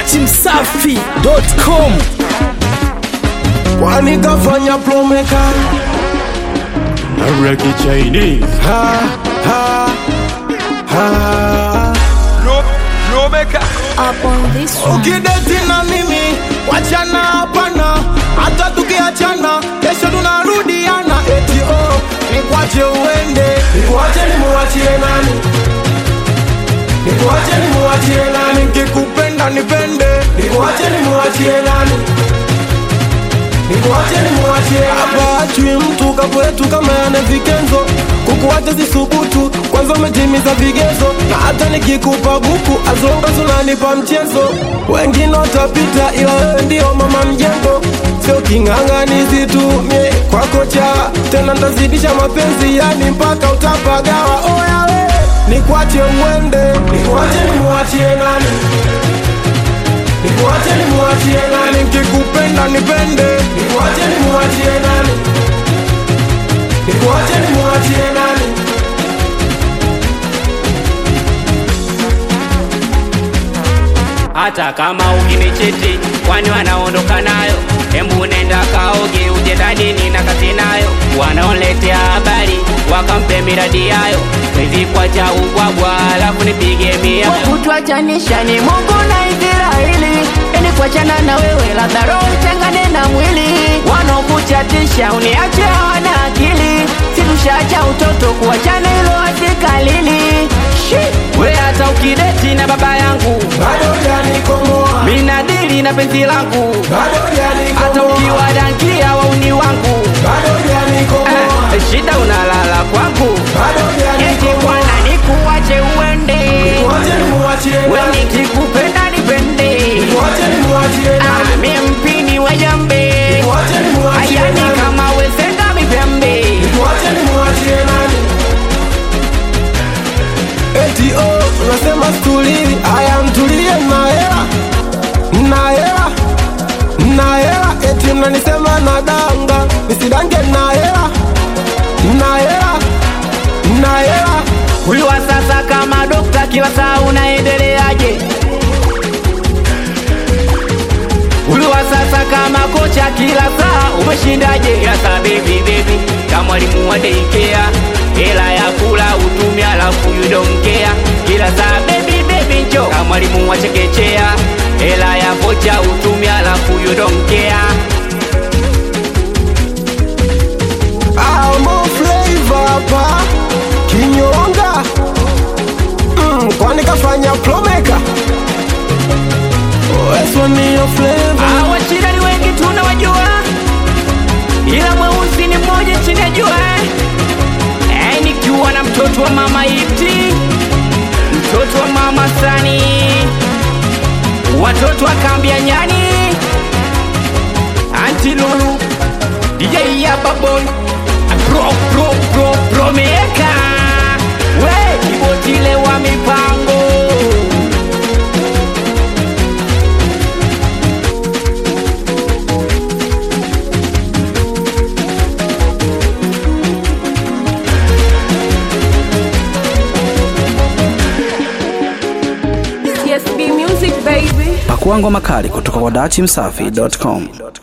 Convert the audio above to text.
datimsafi.com kwani kafanya plomeka Reggae Chinese. ha, ha, ha. up on this one. ukideti na mimi wachana hapana hata tukiachana kesho tunarudiana eti oh, nikwache uende nikuache nimuachie nani nikuache nimuachie nani nkikupenda nipende nikuache nimuachie nani nikuache nimuachie hapa achui mtu kapwetu kama yana vikenzo kukuacha zisubutu kwanza umetimiza vigezo na hata nikikupa buku azongas unanipa mchezo wengine watapita ila wewe ndio mama mjengo sio king'ang'anizi tu mie kwako cha tena ntazidisha mapenzi yani mpaka utapagawa oya we nikwache uende nikwache nimuachie nani Nikuache nimuachie nani Nikikupenda nipende Nikuache nimuachie nani Nikuache nimuachie nani hata kama ukinichiti kwani wanaondoka nayo hembu nenda kaoge uje dadini na kazi nayo wanaoletea habari wakampe miradi yayo hivi kwa cha ubwabwa alafu nipige mia kutwachanisha ni Mungu na Israeli, ili kuachana na wewe labda roho itengane na mwili. Wanaokuchatisha uniache hawana akili, situshacha utoto kuachana ilo asikalili. we hata ukideti na baba yangu Bado hujanikomoa minadili na penzi langu Bado hata hujanikomoa ukiwadankia wauni wangu Bado hujanikomoa eh, shida unalala kwangu Bado eti hujanikomoa bwana nikuwache uende Nikuache nimuachie we nani nikikupenda nipende Nikuache nimuachie Ah, nani mie mpini wa jambe Nikuache nimuachie ayani nani kama wezenga mipembe Nikuache nimuachie nani Eti oh, unasema stuli Aya mtulie na hela Na hela Na hela Eti mnanisema na danga Nisidange na hela Na hela Na hela huyu wa sasa kama dokta kila saa unaendeleaje huyu wa sasa kama kocha kila saa umeshindaje kila saa bebi bebi kama mwalimu wa deikea hela ya kula utumi alafu yudomkea kila saa bebi bebi njo kama mwalimu wa chekechea hela ya kocha utumi alafu yudomkea Amo flavor hapa Kinyonga mm, Kwani kafanya plomeka Weswa niyo flavor Ah, wachina ni wengi tunawajua, ila mweusi ni mmoja chini ya jua. Eh, nikiwa na mtoto wa mama Iti, mtoto wa mama Sani, watoto wa kambi ya nyani, Anti Lulu, DJ Yaba Boy, bro bro bro bro meka, we kibotile wa mipango TSB Music baby. pakua ngoma kali kutoka kwa datimsafi.com